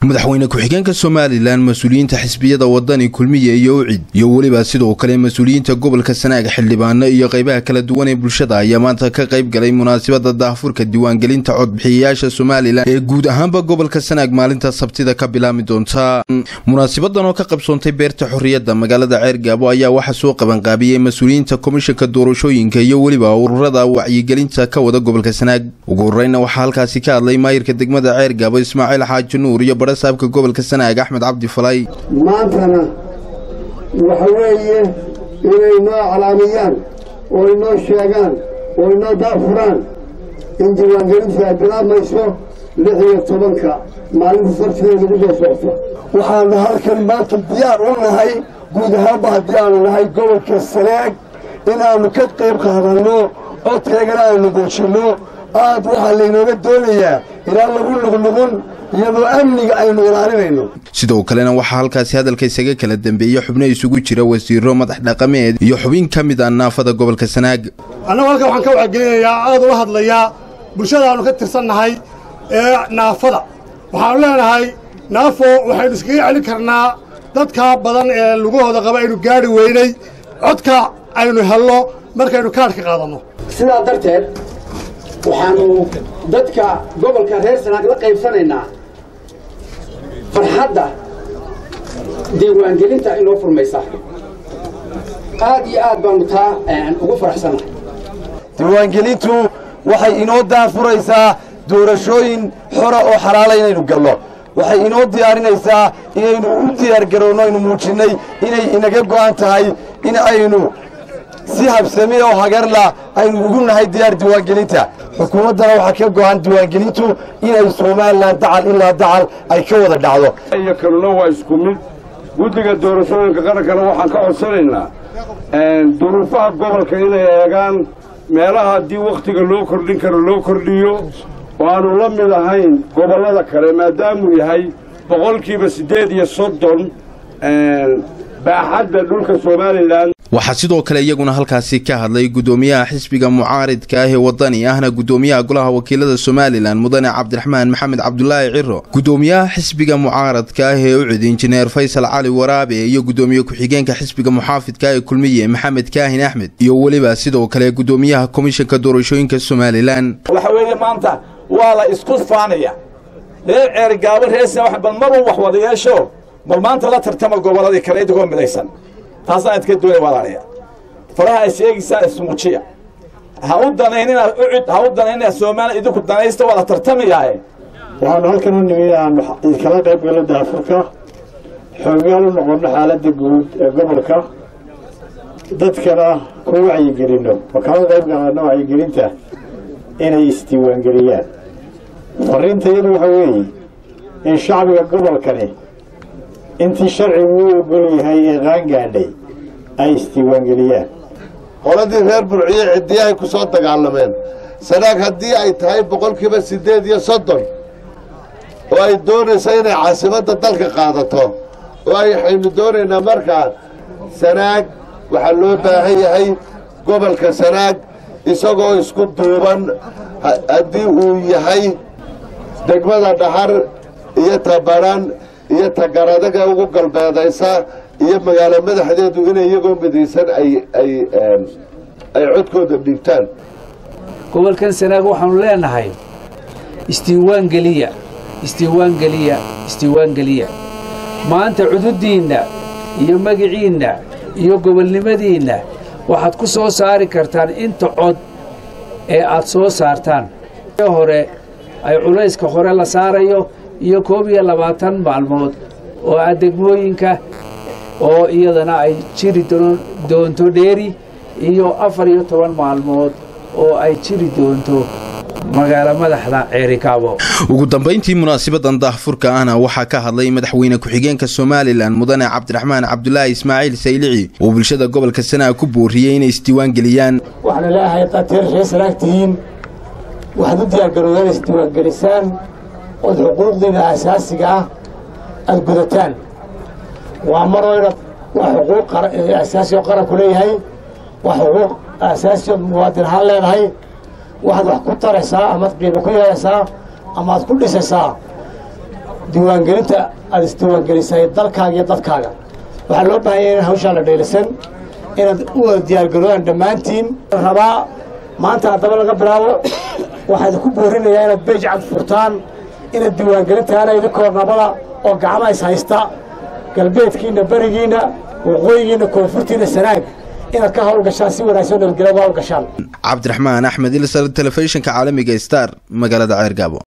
madaxweyne ku-xigeenka somalilan mas-uuliyiinta xisbiyada wadani kulmiye iyo ucid iyo weliba sidoo kale mas-uuliyiinta gobolka sanaag xildhibaano iyo qaybaha kala duwan ee bulshada ayaa maanta ka qayb galay munaasabada daahfurka diiwaangelinta codbixiyayaasha somalilan ee guud ahaanba gobolka sanaag maalinta sabtida ka bilaami doonta munaasabadan oo ka qabsoontay beerta xorriyadda magaalada ceergaabo ayaa waxaa soo qabanqaabiyey mas-uuliyiinta komishanka doorashooyinka iyo weliba ururada wacyigelinta ka wada gobolka sanaag ugu horeyna waxaa halkaasi ka hadlay maayirka degmada ceergaabo ismaaciil xaaji nuur iyo saabka gobolka sanaag axmed cabdi falay maantana waxa weeye inay noo calaamiyaan oo inoo sheegaan oo inoo daafuraan in diiwaangelintu ay bilaabmayso lix iyo tobanka maalinta sabtida lagu soo socto waxaanu halkan maanta diyaar u nahay guud ahaanba haddii aanu nahay gobolka sanaag inaannu ka qayb qaadanno codkaygana aanu muujinno aad waxaa laynooga doonayaa inaan lagu nuqnuqun iyadoo amniga aynu ilaalinayno sidoo kalena waxaa halkaasi hadalka isaga kala dambeeyey xubno isugu jira wasiiro madax dhaqameed iyo xubin ka mid ah naafada gobolka sanaag annagu halkan waxaan ka wacgelinayaa aad ula hadlayaa bulshadaannu ka tirsannahay ee naafada waxaannu leenahay naafo waxaynu iskaga celin karnaa dadka badan ee lugahooda qaba aynu gaadhi weynay codka aynu helno markaynu kaadhka qaadanno sidaa darteed waxaannu dadka gobolka reer sanaag la qaybsanaynaa farxadda diiwaangelinta inoo furmaysa aad iyo aad baannu taa ugu faraxsannahay diiwaangelintu waxay inoo daafuraysaa doorashooyin xora oo xalaala inaynu galno waxay inoo diyaarinaysaa inaynu u diyaargaroonno aynu muujinnay inay inaga go'an tahay in aynu si habsami oo hagarla aynu ugu nahay diyaar diiwaangelinta xukuumaddana waxaa ka go'an diiwaangelintu inay somalilan dacal ilaa dacal ay ka wada dhacdo iyo kaluna waa isku mid guddiga doorashooyinka qarankana waxaan ka codsanaynaa duruufaha gobolka inay eegaan meelaha haddii wakhtiga loo kordhin karo loo kordhiyo oo aanu la mid ahayn gobollada kale maadaamuu yahay boqolkiiba siddeed iyo soddon baaxadda dhulka somalilan waxaa sidoo kale iyaguna halkaasi ka hadlay guddoomiyaha xisbiga mucaaridka ah ee wadani ahna guddoomiyaha golaha wakiilada somalilan mudane cabdiraxmaan maxamed cabdulaahi ciro guddoomiyaha xisbiga mucaaradka ah ee ucid injineer faysal cali waraabe iyo guddoomiye ku-xigeenka xisbiga muxaafidka ee kulmiye maxamed kaahin axmed iyo weliba sidoo kale guddoomiyaha komishanka doorashooyinka somalilan waxa weeye maanta waa la isku faanaya reer ceergaabo reesa bal marun wax wada yeesho bal maanta la tartama gobolladii kale idigoo midaysan taasaan idka doonay walaalayaa faraha ay sheegaysaa ismuujiya ha u danaynina ucud ha u danaynina soomaaliya idinku danaysta waa la tartamayaaye waxaanu halkan u nimi aanu idinkala qayb gallo daafurka xoogaal u noqonno xaaladda guud ee gobolka dadkana ku wacyigelinno ma kala qayb qalanno wacyigelinta inay isdiiwaangeliyaan farriinta iyadu waxa weeye in shacbiga gobolkani intii sharcigu u ogol yahay ee qaangaadhay ay isdiiwaangeliyaan qoladii reer burciye ciddiyahay ku soo dagaalameen sanaag haddii ay tahay boqolkiiba siddeed iyo soddon oo ay doonayso inay caasimadda dalka qaadato oo ayxaynu doonaynaa markaa sanaag waxaa loo baahan yahay gobolka sanaag isagoo isku duuban haddii uu yahay degmada dhaxar iyo tabaran iyo tagaradaga ugu galbeedaysa iyo magaalo madaxdeedu inay iyagoo midaysan ay codkooda dhiibtaan gobolkan sanaag waxaanu leenahay isdiiwaangeliya isdiiwaangeliya isdiiwaangeliya maanta cududdiinna iyo magiciinna iyo gobolnimadiinna waxaad ku soo saari kartaan inta cod ee aad soo saartaan hore ay culayska hore la saarayo iyo koob iyo labaatan maalmood oo ah degmooyinka oo iyadana ay jiri doonto dheeri iyo afar iyo toban maalmood oo ay jiri doonto magaalo madaxda ceerikaabo ugu dambayntii munaasabadan daahfurka ahna waxaa ka hadlay madaxweyne ku-xigeenka somalilan mudane cabdiraxmaan cabdulaahi ismaaciil saylici oo bulshada gobolka sanaag ku booriyey inay isdiiwaangeliyaan waxaana leeahay qateer ree sanaag tihiin waxaad u diyaargarowdaan isdiiwaangelisaan ood xuquuqdiina asaasiga ah aad gudataan waa marayna waa xuquuq asaasi oo qaranku leeyahay waa xuquuq asaasi ood muwaadin ahaan leedahay waxaad wax ku taraysaa amaad qiimo ku yeelaysaa amaad ku dhisaysaa diiwaangelinta aad isdiiwaangelisay dalkaaga iyo dadkaaga waxaa loo baahanya inaan hawshaa la dhaylisan inaad u wada diyaargaroodaan dhammaantiin rabaa maanta haddaba laga bilaabo waxaa idinku boorinayaa inaad beej cad furtaan inaad diiwaangelintaana idinkoo nabada oo gacma is haysta galbeedkiinna berigiinna waqooyigiinna koonfurtiinna sanaag inaad ka hawlgashaan si wanaagsan nabadgelya uga hawlgashaan cabdiraxmaan axmed ilsar telefishinka caalamiga star magaalada ceergaabo